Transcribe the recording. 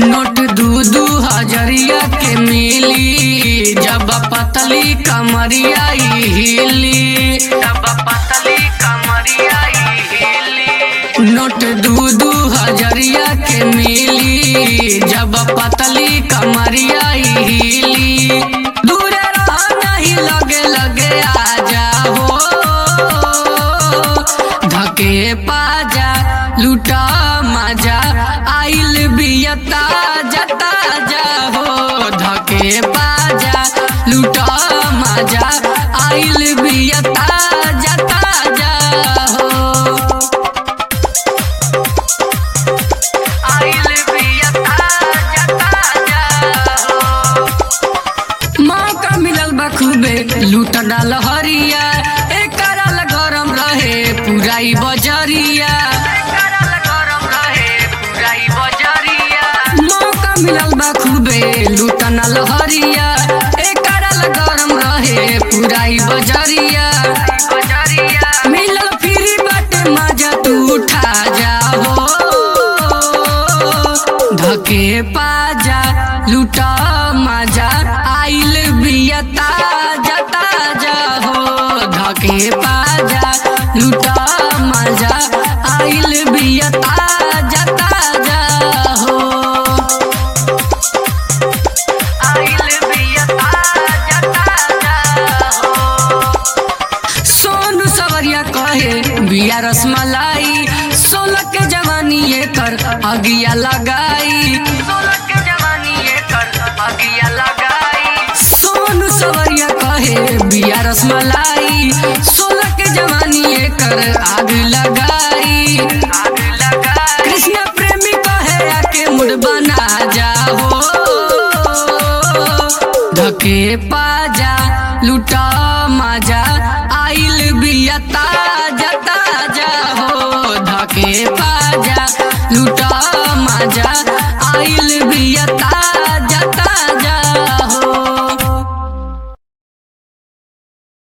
note दू दू हजरिया के मिली जब पतली कमरिया ई हिली जब पतली कमरिया ई हिली नोट दू दू हजरिया के मिली जब पतली कमरिया ई हिली दूर रह नहीं लगे लगे आ जाओ धके पाजा लूटा मजा आइल बियता जता जाहो धके पाजा लूटा मजा आइल बियता जता जाहो आइल बियता जता जाहो मौका मिलल बा खूबे लूट डाल हरिया एकरा ला गरम रहे पुराई बजरिया मौका मिलल बा खूबे लूट डाल हरिया एकरा ला गरम रहे पुराई बजरिया मिलल फ्री बाटे मजा तू उठा जाओ धके पाजा लूटा मजा आइल बियता जता जाहो धके पाजा लूटा मजा आइल बियता जता जाहो आइल बियता जता जाहो सोनू सवरिया कहे बिया रसमलाई सोलह के जवानी ये कर अगिया लगाई सोलह के जवानी ये कर अगिया लगाई सोनू सवरिया कहे बिया रसमलाई सोलह के जवानी ये कर आग लगाई आग लगाई कृष्ण प्रेमी कहे आके मुड़ बना जाओ धके पाजा लूटा मजा आइल बियता जता जाहो धके पाजा लूटा मजा आइल